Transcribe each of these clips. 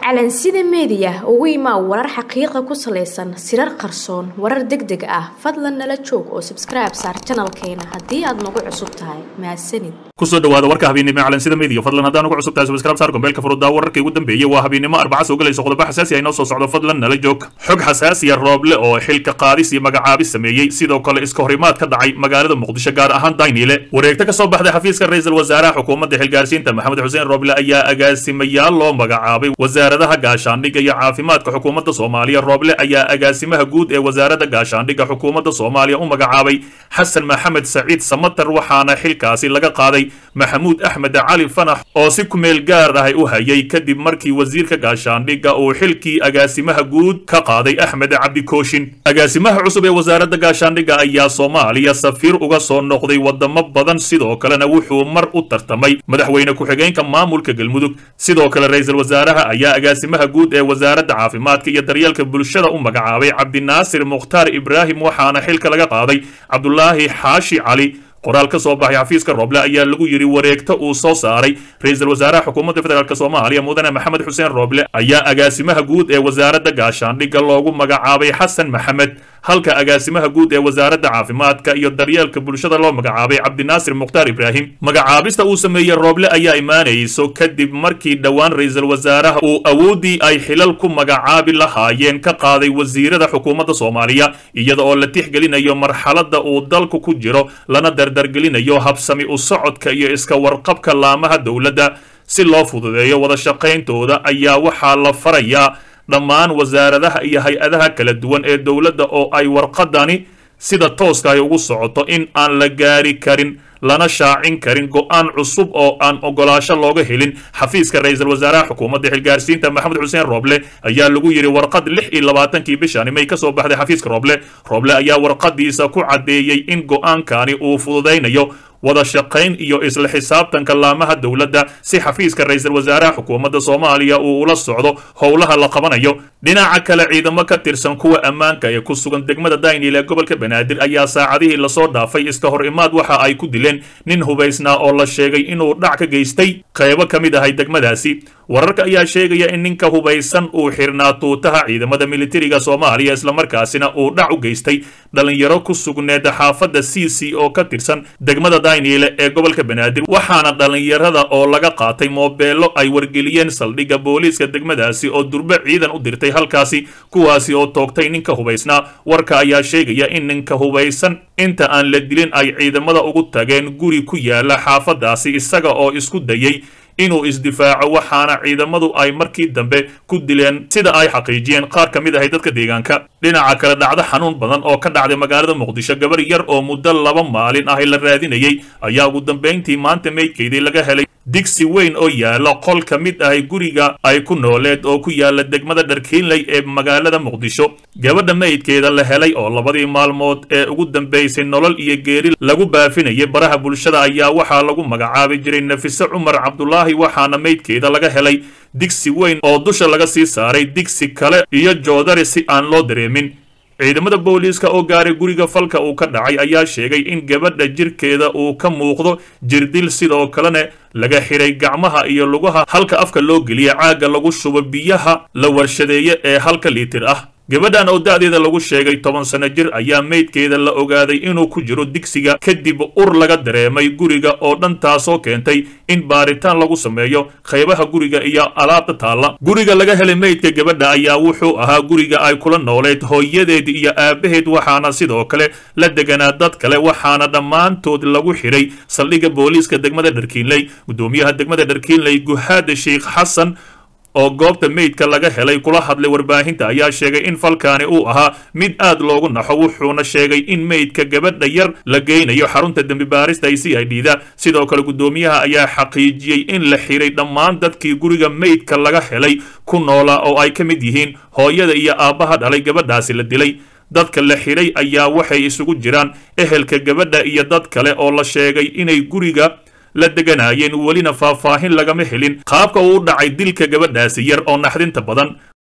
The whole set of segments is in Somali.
calansida meediya ugu imaa warar xaqiiqa ku salaysan sirar qarsoon warar deg deg ah fadlan nala joog oo sabskribe saar janalkeena haddii aad nagu cusub tahay mahadsanid kusoo dhawaada warka habeennimo calansida media fadlan haddaan ugu cusub tahay subscribe saar gombeelka furudaa wararkii ugu dambeeyey waa habeennimo arbaca soo galaysa qodobo xasaasi ah inoo soo socdo fadlan nala joog xog xasaasiya rooble oo xilka qaadis iyo magacaabis sameeyey sidoo kale iska horimaad ka dhacay magaalada muqdisho gaar ahaan dayniile wareegto ka soo baxday xafiiska ra-iisul wasaaraha xukuumadda xilgaarsiinta maxamed xuseen rooble ayaa agaasimayaal loo magacaabay wasaaradaha gaashaandhigga iyo caafimaadka xukuumadda soomaaliya rooble ayaa agaasimaha guud ee wasaaradda gaashaandhigga xukuumadda soomaaliya u magacaabay xasan maxamed saciid samatar waxaana xilkaasi laga qaaday maxamuud axmed cali fanax oo si kumeel gaar ah u hayay kadib markii wasiirka gaashaandhigga uu xilkii agaasimaha guud ka qaaday axmed cabdikooshin agaasimaha cusub ee wasaaradda gaashaandhigga ayaa soomaaliya safiir uga soo noqday wadamo badan sidoo kalena wuxuu mar u tartamay madaxweyne ku-xigeenka maamulka galmudug sidoo kale ra-iisul wasaaraha ayaa agaasimaha guud ee wasaaradda caafimaadka iyo daryeelka bulshada u magacaabay cabdinaasir mukhtaar ibraahim waxaana xilka laga qaaday cabdulaahi xaashi cali qoraal ka soo baxay xafiiska rooble ayaa lagu yidhi wareegto uu soo saaray ra-iisul wasaaraha xukuumadda federaalk soomaaliya mudane maxamed xuseen rooble ayaa agaasimaha guud ee wasaaradda gaashaandhigga loogu magacaabay xasan maxamed halka agaasimaha guud ee wasaaradda caafimaadka iyo daryeelka bulshada loo magacaabay cabdinaasir mukhtaar ibraahim magacaabista uu sameeyey rooble ayaa imaanayso kadib markii dhowaan ra-iisul wasaaraha uu awooddii ay xilal ku magacaabi lahaayeen ka qaaday wasiirada xukuumadda soomaaliya iyada oo la tixgelinayo marxaladda uu dalku ku jiro lana dardargelinayo habsami u socodka iyo iska warqabka laamaha dowladda si loo fududeeyo wada shaqayntooda ayaa waxaa la farayaa dhammaan wasaaradaha iyo hay-adaha kala duwan ee dowladda oo ay warqadani sida tooska ay ugu socoto in aan la gaari karin lana shaacin karin go-aan cusub oo aan ogolaasho looga helin xafiiska ra-iisul wasaaraha xukuumadda xilgaarsiinta maxamed xuseen rooble ayaa lagu yidhi warqad lix iyo labaatankii bishani may ka soo baxday xafiiska rooble rooble ayaa warqadiisa ku caddeeyey in go-aankani uu fududaynayo wada shaqayn iyo isla xisaabtanka laamaha dowladda si xafiiska ra-iisul wasaaraha xukuumadda soomaaliya uu ula socdo howlaha la qabanayo dhinaca kale ciidamo ka tirsan kuwa ammaanka ee ku sugan degmada daynil ee gobolka banaadir ayaa saacadihii lasoo dhaafay iska hor imaad waxa ay ku dileen nin hubaysnaa oo la sheegay inuu dhac ka geystay qaybo ka mid ahay degmadaasi wararka ayaa sheegaya in ninka hubaysan uu xirnaa tuutaha ciidamada militariga soomaaliya islamarkaasina uu dhac u geystay dhalinyaro ku sugneed xaafadda c c oo ka tirsan degmada daynile ee gobolka banaadir waxaana dhalinyarada oo laga qaatay moobeello ay wargeliyeen saldhigga booliiska degmadaasi oo durbe ciidan u dirtay halkaasi kuwaasi oo toogtay ninka hubaysnaa warka ayaa sheegaya in ninka hubaysan inta aan la dilin ay ciidamada ugu tageen guri ku yaala xaafadaasi isaga oo isku dayay inuu isdifaaco waxaana ciidamadu ay markii dambe ku dileen sida ay xaqiijiyeen qaar ka mid ahay dadka deegaanka dhinaca kale dhacdo xanuun badan oo ka dhacday magaalada muqdisho gabar yar oo muddo laba maalin ahi la raadinayay ayaa ugu dambayntii maanta meydkeedii laga helay digsi weyn oo yaala qol ka mid ahay guriga ay ku nooleed oo ku yaala degmada dharkiinley ee magaalada muqdisho gabadha meydkeeda la helay oo labadii maalmood ee ugu dambaysay nolol iyo geeri lagu baafinayay baraha bulshada ayaa waxaa lagu magacaabi jiray nafise cumar cabdulaahi waxaana meydkeeda laga helay digsi weyn oo dusha laga sii saaray digsi kale iyo joodari si aan loo dareemin ciidamada booliiska oo gaaray guriga falka uu ka dhacay ayaa sheegay in gabadha jirkeeda uu ka muuqdo jirdil sidoo kalena laga xiray gacmaha iyo lugaha halka afka loo geliya caagga lagu shubo biyaha la warshadeeye ee halka liitir ah gabadhan oo da'deeda lagu sheegay toban sano jir ayaa meydkeeda la ogaaday inuu ku jiro digsiga kadib ur laga dareemay guriga oo dhan taasoo keentay in baaritaan lagu sameeyo qaybaha guriga iyo alaabta taalla guriga laga helay meydka gabadha ayaa wuxuu ahaa guriga ay kula nooleed hooyadeed iyo aabaheed waxaana sidoo kale la deganaa dad kale waxaana dhammaantood lagu xiray saldhigga booliiska degmada dharkiinley gudoomiyaha degmada dharkiinley guhaada sheikh xasan oo goobta meydka laga helay kula hadlay warbaahinta ayaa sheegay in falkaani uu ahaa mid aad loogu naxo wuxuuna sheegay in meydka gabadha yar la geynayo xarunta dembi baarista ay c i d da sidoo kale gudoomiyaha ayaa xaqiijiyey in la xiray dhammaan dadkii guriga meydka laga helay ku noolaa oo ay ka mid yihiin hooyada iyo aabbaha dhalay gabadhaasi la dilay dadka la xiray ayaa waxay isugu jiraan ehelka gabadha iyo dad kale oo la sheegay inay guriga la deganaayeen welina faahfaahin lagama helin qaabka uu u dhacay dilka gabadhaasi yar oo naxdinta badan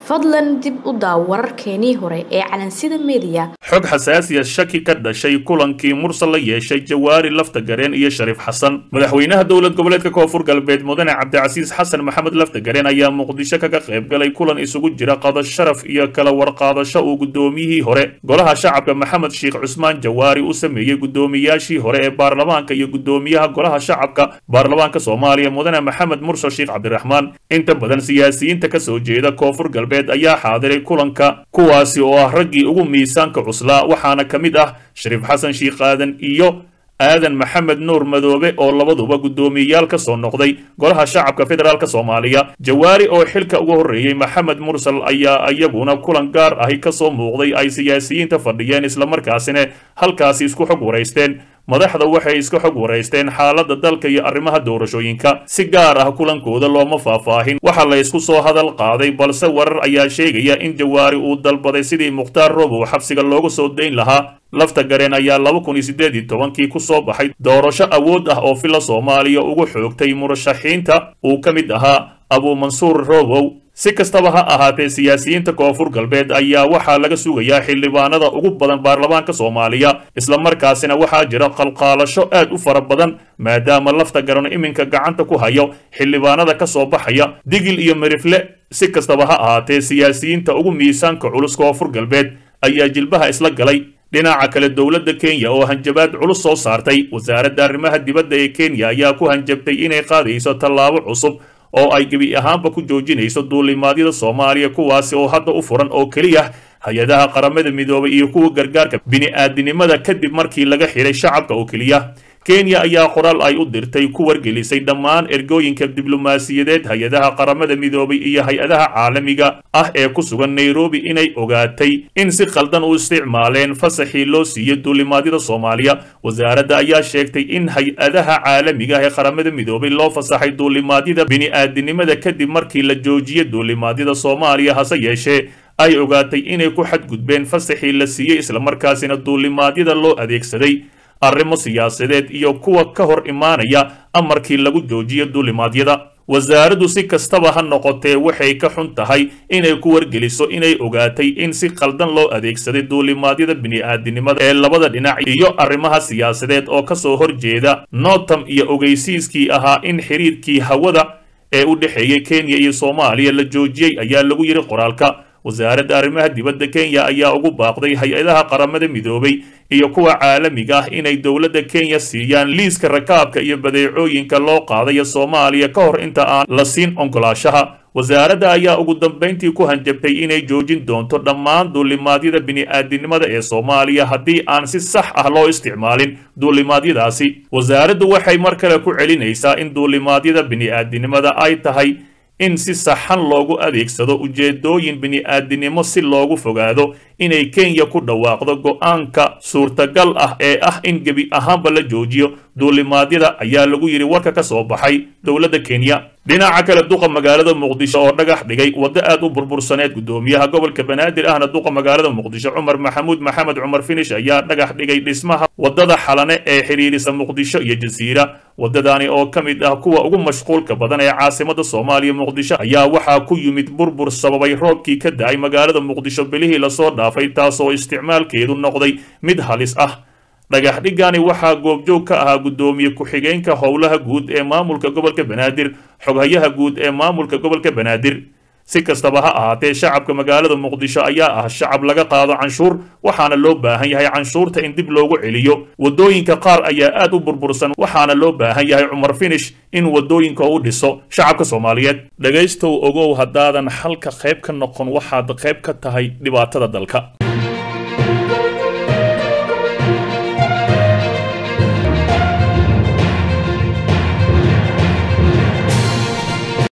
fadlan dib u daaw wararkeenii hore ee calansida meediya xog xasaasiya shaki ka dhashay kulankii mursal la yeeshay jawaari lafta gareen iyo shariif xasan madaxweynaha dowlad goboleedka koonfur galbeed mudane cabdicasiis xasan maxamed lafta gareen ayaa muqdisho kaga qayb galay kulan isugu jira qado sharaf iyo kala warqaadasho uu guddoomiyihii hore golaha shacabka maxamed sheekh cusmaan jawaari u sameeyey guddoomiyaashii hore ee baarlamaanka iyo guddoomiyaha golaha shacabka baarlamaanka soomaaliya mudane maxamed mursal sheekh cabdiraxmaan inta badan siyaasiyiinta ka soo jeeda koonfur galbeed ayaa xaadiray kulanka kuwaasi oo ah raggii ugu miisaanka cuslaa waxaana ka mid ah shariif xasan sheekh aadan iyo aadan maxamed nuur madoobe oo labaduba guddoomiyeyaal ka soo noqday golaha shacabka federaalk soomaaliya jawaari oo xilka uga horreeyey maxamed mursal ayaa iyaguna kulan gaar ahi ka soo muuqday ay siyaasiyiinta fadhiyeen islamarkaasina halkaasi isku xog waraysteen madaxda waxay iska xog waraysteen xaaladda dalka iyo arrimaha doorashooyinka si gaar ah kulankooda looma faahfaahin waxaa la ysku soo hadal qaaday balse warar ayaa sheegaya in jawaari uu dalbaday sidii mukhtaar robow xabsiga looga soo dayn lahaa lafta gareen ayaa laba kun iyo siddeed iyo tobankii ku soo baxay doorasho awood ah oo fila soomaaliya ugu xoogtay murashaxiinta uu ka mid ahaa abuumansuur robow si kastaba ha ahaatee siyaasiyiinta koonfur galbeed ayaa waxaa laga sugayaa xildhibaanada ugu badan baarlamaanka soomaaliya islamarkaasina waxaa jira qalqaalasho aad u fara badan maadaama lafta garan iminka gacanta ku hayo xildhibaanada ka soo baxaya digil iyo mirifle si kastaba ha ahaatee siyaasiyiinta ugu miisaanka culus koonfur galbeed ayaa jilbaha isla galay dhinaca kale dowladda kenya oo hanjabaad culus soo saartay wasaaradda arrimaha dibadda ee kenya ayaa ku hanjabtay inay qaadayso tallaabo cusub oo ay gebi ahaanba ku joojinayso duulimaadyada soomaaliya kuwaasi oo hadda u furan oo keliya hay-adaha qaramada midoobay iyo kuwa gargaarka bini-aadinimada kadib markii laga xidhay shacabka oo keliya kenya ayaa qoraal ay u dirtay ku wargelisay dhammaan ergooyinka diblomaasiyadeed hay-adaha qaramada midoobay iyo hay-adaha caalamiga ah ee ku sugan nairobi inay ogaatay in si khaldan u isticmaaleen fasaxii loo siiyey duulimaadyada soomaaliya wasaaradda ayaa sheegtay in hay-adaha caalamiga ah ee qaramada midoobay loo fasaxay duulimaadyada bini-aadinimada kadib markii la joojiyey duulimaadyada soomaaliya hase yeeshee ay ogaatay inay ku xadgudbeen fasaxii la siiyey islamarkaasina duulimaadyada loo adeegsaday arrimo siyaasadeed iyo kuwa ka hor imaanaya amarkii lagu joojiyo duulimaadyada wasaaraddu si kastaba ha noqotee waxay ka xun tahay inay ku wargeliso inay ogaatay in si khaldan loo adeegsaday duulimaadyada bini-aadinimada ee labada dhinac iyo arrimaha siyaasadeed oo ka soo horjeeda notam iyo ogeysiiskii ahaa in xiriirkii hawada ee u dhexeeyey kenya iyo soomaaliya la joojiyey ayaa lagu yidhi qoraalka wasaaradda arrimaha dibadda kenya ayaa ugu baaqday hay-adaha qaramada midoobay iyo kuwa caalamiga ah inay dowladda kenya siiyaan liiska rakaabka iyo badeecooyinka loo qaadaya soomaaliya ka hor inta aan la siin oggolaashaha wasaaradda ayaa ugu dambayntii ku hanjabtay inay joojin doonto dhammaan duulimaadyada bini-aadinimada ee soomaaliya haddii aan si sax ah loo isticmaalin duulimaadyadaasi wasaaraddu waxay mar kale ku celinaysaa in duulimaadyada bini-aadinimada ay tahay in si saxan loogu adeegsado ujeedooyin bini-aadinimo si loogu fogaado inay kenya ku dhawaaqdo go-aanka suurtagal ah ee ah in gebi ahaanba la joojiyo duulimaadyada ayaa lagu yidhi warka ka soo baxay dowladda kenya dhinaca kale duqa magaalada muqdisho oo dhagax dhigay waddo aad u burbursaneed guddoomiyaha gobolka banaadir ahna duqa magaalada muqdisho cumar maxamuud maxamed cumar finish ayaa dhagax dhigay dhismaha waddada xalane ee xidhiirisa muqdisho iyo jasiira waddadani oo ka mid ah kuwa ugu mashquulka badan ee caasimada soomaaliya muqdisho ayaa waxaa ku yimid burbur sababay roobkii ka da-ay magaalada muqdisho bilihii lasoo dhaafay taasoo isticmaalkeedu noqday mid halis ah dhagax dhigani waxaa goobjoog ka ahaa guddoomiye ku-xigeenka howlaha guud ee maamulka gobolka banaadir xoghayaha guud ee maamulka gobolka banaadir si kastaba ha ahaatee shacabka magaalada muqdisho ayaa ah shacab laga qaado canshuur waxaana loo baahan yahay canshuurta in dib loogu celiyo waddooyinka qaar ayaa aad u burbursan waxaana loo baahan yahay cumar finish in waddooyinka u dhiso shacabka soomaaliyeed dhegaystow ogow haddaadan xalka qayb ka noqon waxaad qayb ka tahay dhibaatada dalka